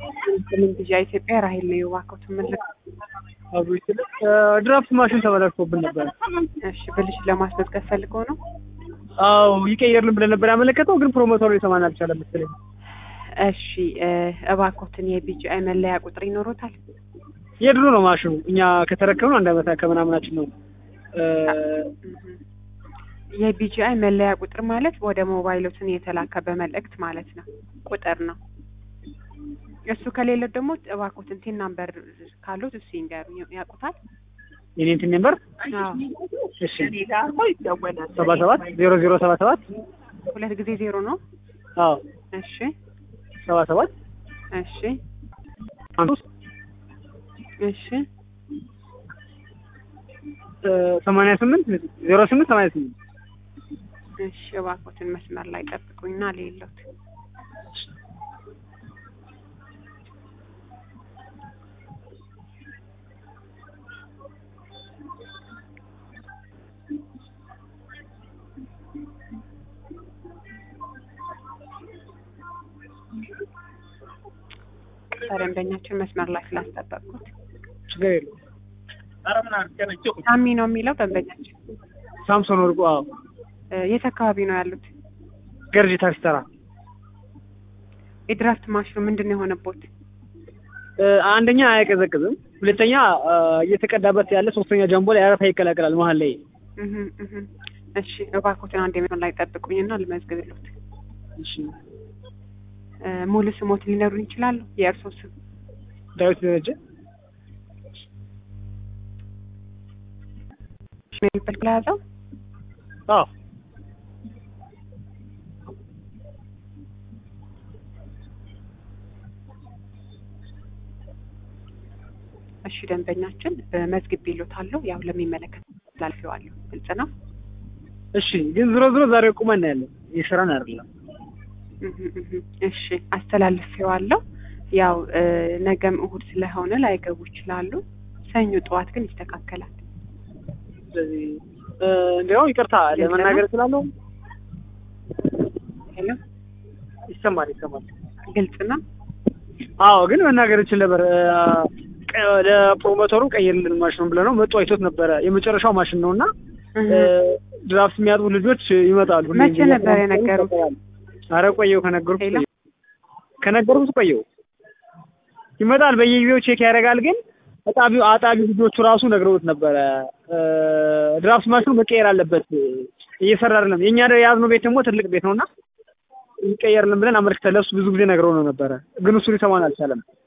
ምን ጊዜ ኢትዮጵያ ራሄል ነው የዋከው ትምልክ አብሮ ይችላል። ድራፍት ማሽን ተበላሽቶብን ነበር። እሺ ብልሽ ለማስመዝገብ ፈልገው ነው። አዎ ይቀየርልን ብለን ነበር ያመለከተው፣ ግን ፕሮሞተሩ ሊሰማን አልቻለም መሰለኝ። እሺ እባኮትን የቢጂአይ መለያ ቁጥር ይኖሮታል? የድሮ ነው ማሽኑ። እኛ ከተረከብነው አንድ ዓመት ከምናምናችን ነው። የቢጂአይ መለያ ቁጥር ማለት ወደ ሞባይሎትን የተላከ በመልእክት ማለት ነው ቁጥር ነው። እሱ ከሌለ ደግሞ እባኮትን ቲን ናምበር ካሉት እሱ ይንገሩ ያውቁታል። የኔ እንትን ነበር አዎ እሺ፣ ሰባ ሰባት ዜሮ ዜሮ ሰባ ሰባት ሁለት ጊዜ ዜሮ ነው። አዎ እሺ ሰባ ሰባት እሺ አንድ እሺ ሰማንያ ስምንት ዜሮ ስምንት ሰማንያ ስምንት እሺ እባኮትን መስመር ላይ ጠብቁኝና ሌሎት ደንበኛችን መስመር ላይ ስላስጠበቅኩት ችግር የለውም። ሳሚ ነው የሚለው ደንበኛችን። ሳምሶን ወርቁ። አዎ እ የት አካባቢ ነው ያሉት? ገርጂ ታክሲ ተራ። የድራፍት ማሽኑ ምንድን ነው የሆነቦት? እ አንደኛ አያቀዘቅዝም፣ ሁለተኛ እ እየተቀዳበት ያለ ሶስተኛ ጃምቦ ላይ አረፋ ይቀላቀላል መሀል ላይ። እህ እህ እሺ እባክዎትን አንድ መስመር ላይ ጠብቁኝና ልመዝግብልዎት። እሺ እ ሙሉ ስሞት ሊነግሩን ይችላሉ? የእርስዎ ስም? ዳዊት ደረጀ። ሜልበት ለያዘው አዎ እሺ ደንበኛችን መዝግቤልዎታለሁ። ያው ለሚመለከት ላልፌዋለሁ። ግልጽ ነው። እሺ ግን ዝሮ ዝሮ ዛሬ ቁመን ነው ያለን የስራን አይደለም። እህ እህ እሺ አስተላልፌዋለሁ። ያው እ ነገም እሁድ ስለሆነ ላይገቡ ይችላሉ። ሰኞ ጠዋት ግን ይስተካከላል። ስለዚህ እ እንዲያውም ይቅርታ ለመናገር ስላለው ሄሎ ይሰማል ይሰማል። ግልጽ ነው። አዎ ግን መናገር እችል ነበር። እ ቀ- ለፕሮሞተሩ ቀይርልን ማሽኑን ብለነው መጡ አይቶት ነበረ። የመጨረሻው ማሽን ነው እና እህ እ ድራፍት የሚያጥቡ ልጆች ይመጣሉ። መቼ ነበር የነገሩት? አረ ቆየው ከነገሩት ሄሎ? ቆየው ከነገሩት ቆየው ይመጣል። በየጊዜው ቼክ ያደርጋል። ግን አጣቢው አጣቢ ልጆቹ ራሱ ነግረውት ነበረ እ ድራፍት ማሽኑ መቀየር አለበት እየሰራ አይደለም። የኛ የያዝነው ቤት ደግሞ ትልቅ ቤት ነውና ይቀየርልን ብለን አመልክተን ለእሱ ብዙ ጊዜ ነግረው ነው ነበረ። ግን እሱ ሊሰማን አልቻለም።